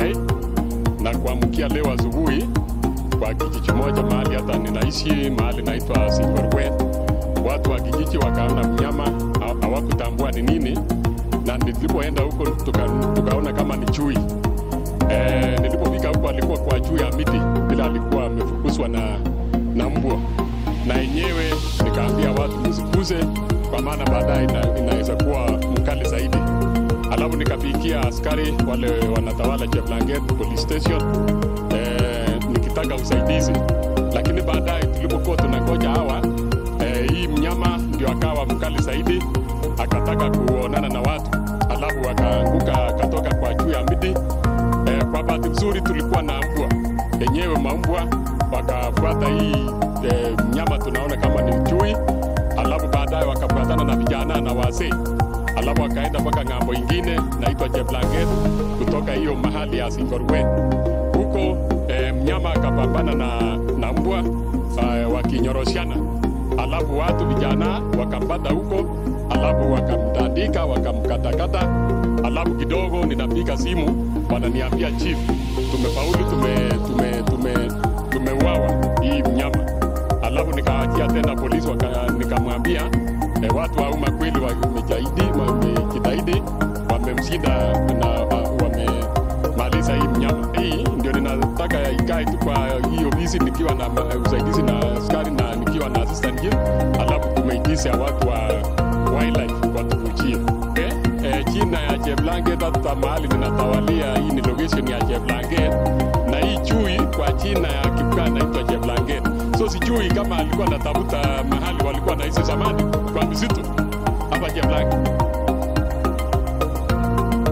okay? Na kuamkia leo asubuhi kwa kijiji moja mahali hata ninaishi mahali naitwa Silverwe, watu wa kijiji wakaona mnyama ha- hawakutambua ni nini, na nilipoenda huko tuka, tukaona kama ni chui. E, nilipofika huko alikuwa kwa juu ya miti bila alikuwa amefukuzwa na, na mbwa, na yenyewe nikaambia watu msikuze, kwa maana baadaye ina, inaweza kuwa mkali zaidi. Alafu nikapigia askari wale wanatawala Cheplanget police station eh, nikitaka usaidizi, lakini baadaye tulipokuwa tunangoja hawa eh, hii mnyama ndio akawa mkali zaidi, akataka kuonana na watu, alafu akaanguka akatoka kwa juu ya miti eh, kwa bahati nzuri tulikuwa na mbwa yenyewe, maumbwa wakafuata hii eh, mnyama tunaona kama ni chui, alafu baadaye wakafuatana na vijana na wazee alafu akaenda mpaka ng'ambo ingine naitwa Jeblanget kutoka hiyo mahali ya Singorwe huko eh, mnyama akapambana na, na mbwa eh, wakinyoroshana, alafu watu vijana wakampata huko, alafu wakamtandika wakamkatakata, alafu kidogo ninapiga simu wananiambia chief, tumefaulu tume, tume, tume, tumeuawa hii mnyama alafu nikaachia tena polisi waka- nikamwambia eh, watu wa umma kweli wamejitahidi wamejitahidi wamemshinda na wa- wamemaliza hii mnyama hii ndio ninataka ikae tu kwa hii ofisi nikiwa na ma- usaidizi na askari na nikiwa na assistant chief alafu tumeitisha watu wa wildlife watukujie okay? eh, china ya Cheplanget hata mahali ninatawalia hii ni location ya Cheplanget na hii chui kwa china ya Kipkaa naitwa Cheplanget so sijui kama alikuwa anatafuta mahali walikuwa naishi zamani kwa msitu hapa Cheplanget